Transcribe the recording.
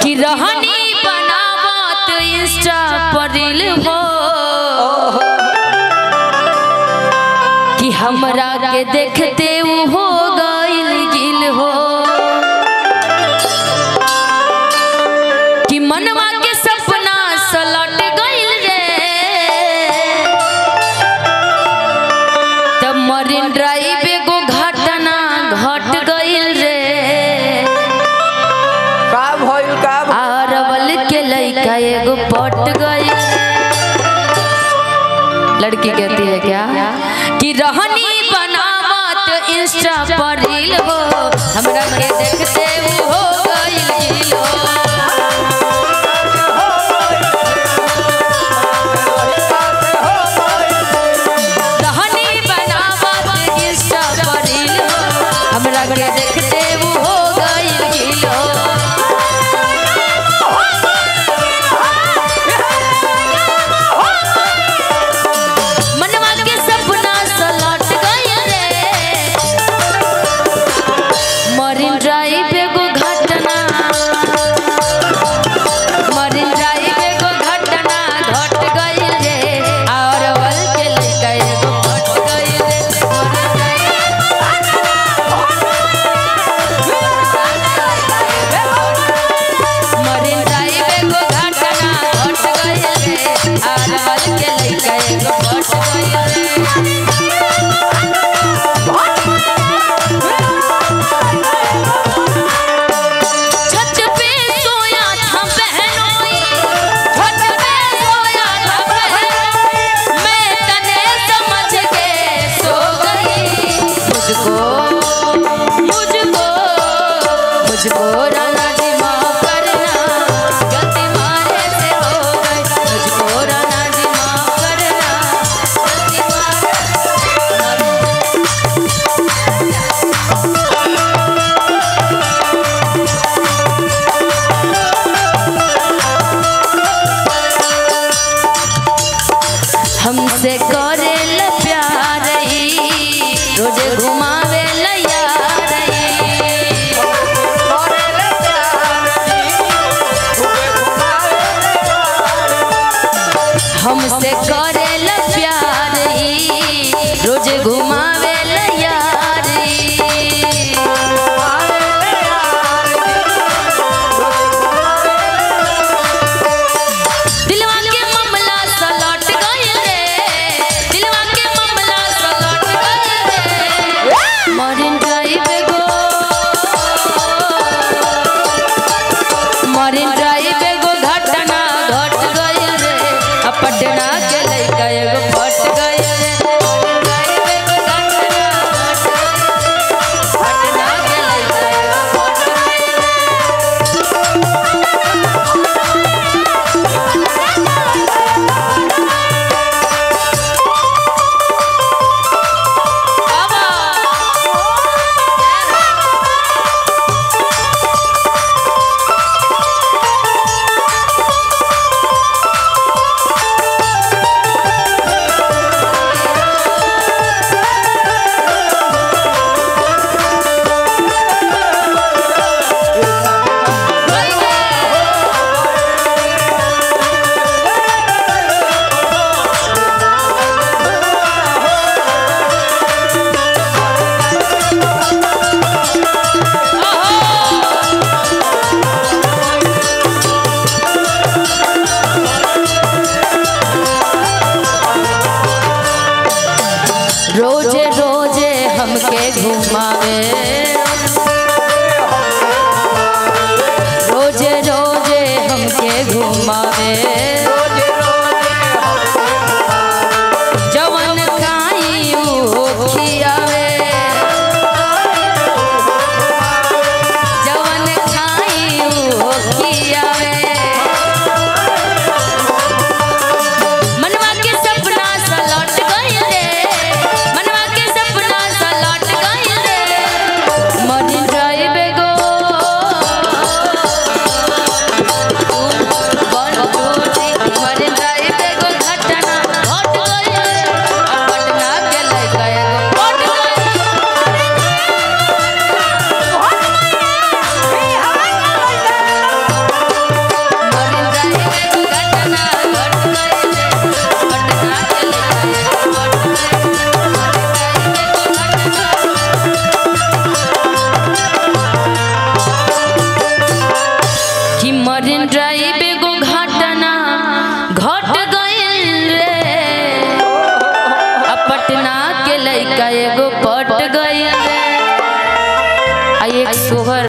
कि रहनी बनावत इंस्टा पर रील हो कि हमरा के देखते उ हो गइल गिल हो कि मनवा के सपना सलट गइल रे तब मरीन ड्राइव एगो घटना घट गइल रे का भइल का भइल? अरवल के लइका एगो पट गई लड़की कहती है क्या कि रहनी बनावत इंस्टा पर रील हो हमरा के देखते उ हो गइल गिल हो रहनी बनावत इंस्टा पर रील हो हमरा के देखते उ हो गइल गिल हो मनवा के सपना सलट गइल रे मरीन ड्राइव एगो घटना मरीन ड्राइव एगो घटना घट गइल रे और वल के लइका एगो फट गइल रे मरीन ड्राइव मरीन ड्राइव एगो घटना घट गइल रे और वल के लइका एगो फट गइल रे छत पे सोया था बहनोई छत पे सोया था बहनोई मैं तने समझ के सो गई मुझको मुझको मुझको राना जी माफ करना गलती मारे से हो गई मुझको राना जी माफ करना गलती मारे हमसे करे ल प्यार ई, रोजे घुमावे ल यार ई। करेले प्यार खूबे घुमावेले हमसे करे ल प्यार ई, रोजे घुमावे ल यार ई। दिलवा के मामला सलट गइल रे दिलवा के मामला सलट गइल रे मरीन ड्राइव एगो मरीन ड्राइव एगो घटना घट गइल रे आ पटना के लइका एगो फट गइल रे मरीन ड्राइव एगो घटना घट गइल रे पटना के लइका एगो फट गइल रे पिन ड्राइव एगो घटना घट गइल रे आ पटना के लइका एगो पट गइल रे आ एक सोहर